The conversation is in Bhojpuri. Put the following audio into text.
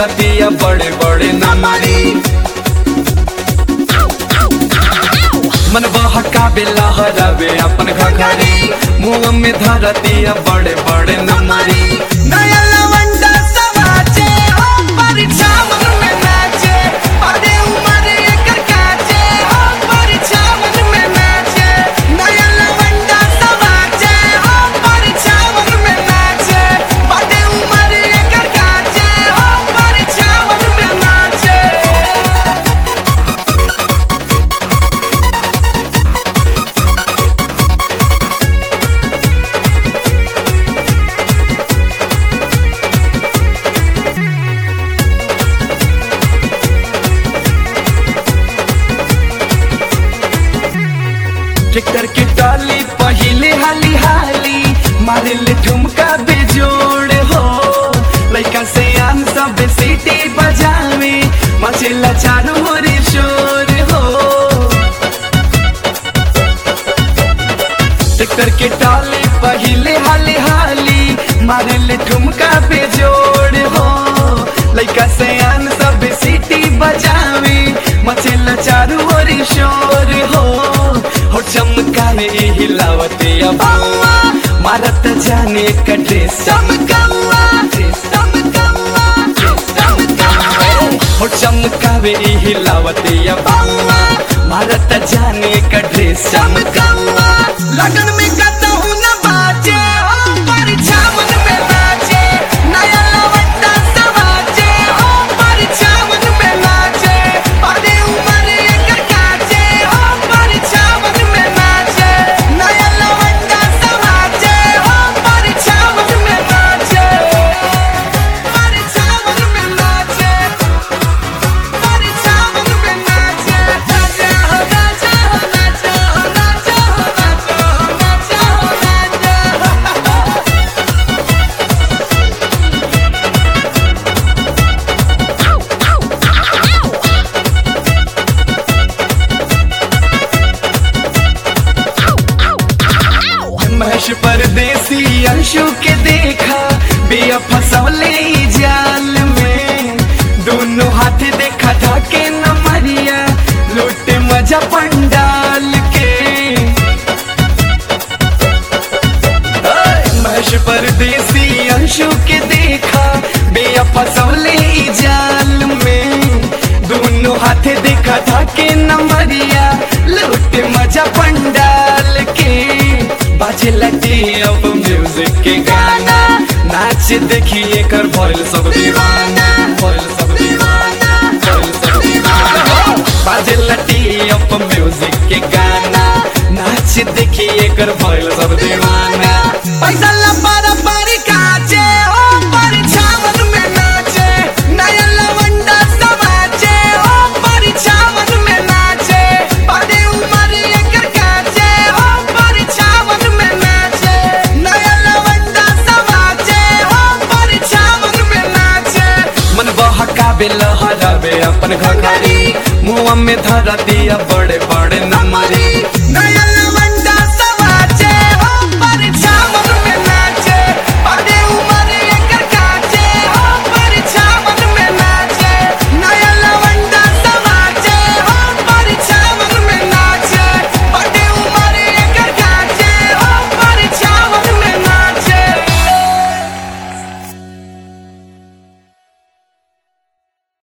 धरतिया बड़े बड़े नमरी मन बहकावे लहरावे अपन घघरी मुंह में धरतिया बड़े बड़े नमरी नया लवंडा समाचे हो परीक्षा मन में नाचे अरे उमर एकर काचे हो परीक्षा मन में नाचे नया लवंडा समाचे हो परीक्षा मन में नाचे अरे उमर एकर काचे हो परीक्षा मन में नाचे ट्रैक्टर के टाली पहिले हाली हाली मारे ले ठुमका बेजोड़ हो लइका से आम सब सीटी बजावे मचेला चारू मोरे शोर हो ट्रैक्टर के टाली पहिले हाली हाली मारे ले ठुमका बेजोड़ हो लइका से आम सब सीटी बजावे मचेला चारू मोरे शोर हो हो चमकावे हिलावते अबुआ मारत जाने का ड्रेस चमकावा चमकावा चमकावा हो चमकावे हिलावते अबुआ मारत जाने का ड्रेस चमकावा लगन में कतहु न बाजे हो परीक्षा मन में नाचे नया लवंडा समाचे हो परीक्षा मन में नाचे अरे उमर एकर काचे हो परीक्षा मन में नाचे नया लवंडा समाचे हो परीक्षा मन में नाचे परीक्षा मन में नाचे परीक्षा मन में नाचे नाचे हो नाचे हो नाचे हो नाचे हो नाचे हो नाचे हो नाचे महेश परदेसी अंशु के देखा बिया फसौले ई जाल में दोनों हाथ देखा था के न मरिया लूटे मजा पंडाल के ओए, महेश परदेसी अंशु के देखा बिया फसौले ई जाल में दोनों हाथ देखा था के न मरिया लूटे मजा पंडाल के बाजे लगे अब म्यूजिक के गाना नाच देखिए कर भइल सब दीवाना भइल सब दीवाना भइल सब दीवाना बाजे लटी अब म्यूजिक के गाना नाच देखिए कर भइल सब दीवाना पैसा ला पारा पारी काचे हो परीक्षा मन में नाचे नया लवंडा समाचे हो परीक्षा मन में नाचे अरे उमर एकर काचे हो परीक्षा मन में नाचे नया लवंडा समाचे हो परीक्षा मन में नाचे मन बहकावे लहरावे अपन घघरी मुंह में धरा दिया बड़े बड़े नमरी